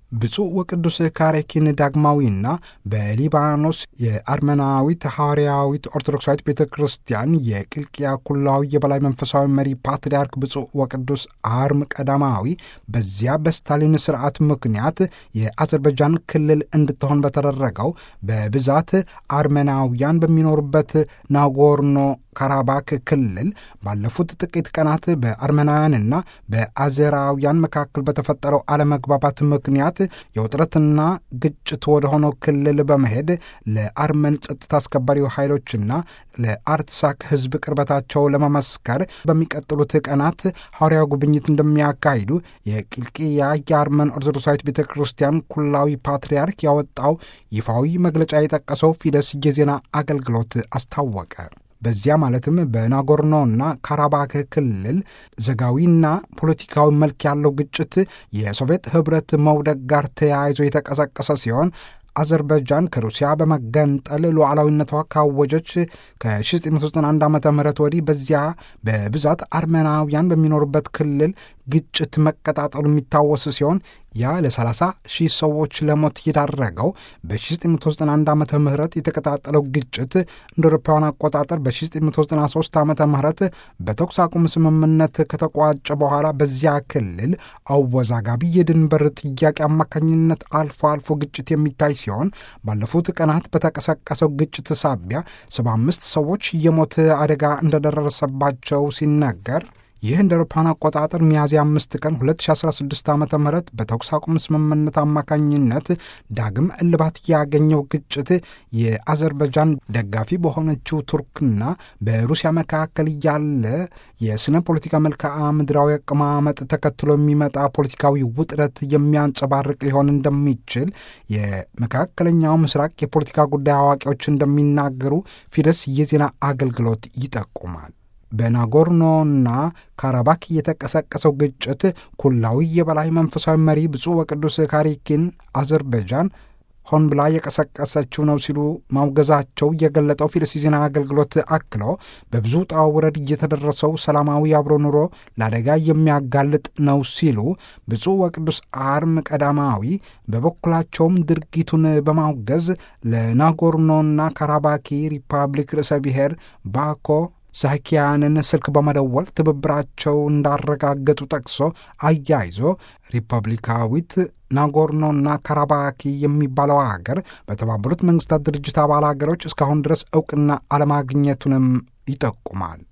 ብፁዕ ወቅዱስ ካሬኪን ዳግማዊና በሊባኖስ የአርመናዊት ሐዋርያዊት ኦርቶዶክሳዊት ቤተ ክርስቲያን የቅልቅያ ኩላዊ የበላይ መንፈሳዊ መሪ ፓትርያርክ ብፁዕ ወቅዱስ አርም ቀዳማዊ በዚያ በስታሊን ስርዓት ምክንያት የአዘርባይጃን ክልል እንድትሆን በተደረገው በብዛት አርሜናውያን በሚኖሩበት ናጎርኖ ካራባክ ክልል ባለፉት ጥቂት ቀናት በአርሜናውያንና በአዜራውያን መካከል በተፈጠረው አለመግባባት ምክንያት የውጥረትና ግጭት ወደሆነው ክልል በመሄድ ለአርመን ጸጥታ አስከባሪ ኃይሎችና ለአርትሳክ ሕዝብ ቅርበታቸው ለመመስከር በሚቀጥሉት ቀናት ሐዋርያዊ ጉብኝት እንደሚያካሂዱ የቂልቅያ የአርመን ኦርቶዶክሳዊት ቤተ ክርስቲያን ኩላዊ ፓትርያርክ ያወጣው ይፋዊ መግለጫ የጠቀሰው ፊደስ የዜና አገልግሎት አስታወቀ። በዚያ ማለትም በናጎርኖና ካራባክ ክልል ዘጋዊና ፖለቲካዊ መልክ ያለው ግጭት የሶቪየት ኅብረት መውደቅ ጋር ተያይዞ የተቀሰቀሰ ሲሆን አዘርባይጃን ከሩሲያ በመገንጠል ሉዓላዊነቷ ካወጀች ከ1991 ዓ ም ወዲህ በዚያ በብዛት አርሜናውያን በሚኖሩበት ክልል ግጭት መቀጣጠሉ የሚታወስ ሲሆን ያ ለ30 ሺህ ሰዎች ለሞት የዳረገው በ1991 ዓ ም የተቀጣጠለው ግጭት እንደ አውሮፓውያን አቆጣጠር በ1993 ዓ ም በተኩስ አቁም ስምምነት ከተቋጨ በኋላ በዚያ ክልል አወዛጋቢ የድንበር ጥያቄ አማካኝነት አልፎ አልፎ ግጭት የሚታይ ሲሆን ባለፉት ቀናት በተቀሰቀሰው ግጭት ሳቢያ 75 ሰዎች የሞት አደጋ እንደደረሰባቸው ሲነገር ይህ እንደ አውሮፓውያን አቆጣጠር ሚያዝያ አምስት ቀን 2016 ዓ ም በተኩስ አቁም ስምምነት አማካኝነት ዳግም እልባት ያገኘው ግጭት የአዘርባይጃን ደጋፊ በሆነችው ቱርክና በሩሲያ መካከል ያለ የስነ ፖለቲካ መልክዓ ምድራዊ አቀማመጥ ተከትሎ የሚመጣ ፖለቲካዊ ውጥረት የሚያንጸባርቅ ሊሆን እንደሚችል የመካከለኛው ምስራቅ የፖለቲካ ጉዳይ አዋቂዎች እንደሚናገሩ ፊደስ የዜና አገልግሎት ይጠቁማል። በናጎርኖና ካራባክ የተቀሰቀሰው ግጭት ኩላዊ የበላይ መንፈሳዊ መሪ ብፁዕ ወቅዱስ ካሬኪን አዘርባይጃን ሆን ብላ የቀሰቀሰችው ነው ሲሉ ማውገዛቸው የገለጠው ፊደስ ዜና አገልግሎት አክሎ በብዙ ውጣ ውረድ እየተደረሰው ሰላማዊ አብሮ ኑሮ ለአደጋ የሚያጋልጥ ነው ሲሉ ብፁዕ ወቅዱስ አርም ቀዳማዊ በበኩላቸውም ድርጊቱን በማውገዝ ለናጎርኖና ካራባኪ ሪፐብሊክ ርዕሰ ብሔር ባኮ ዛኪያንን ስልክ በመደወል ትብብራቸው እንዳረጋገጡ ጠቅሶ አያይዞ ሪፐብሊካዊት ናጎርኖና ካራባኪ የሚባለው አገር በተባበሩት መንግስታት ድርጅት አባል አገሮች እስካሁን ድረስ እውቅና አለማግኘቱንም ይጠቁማል።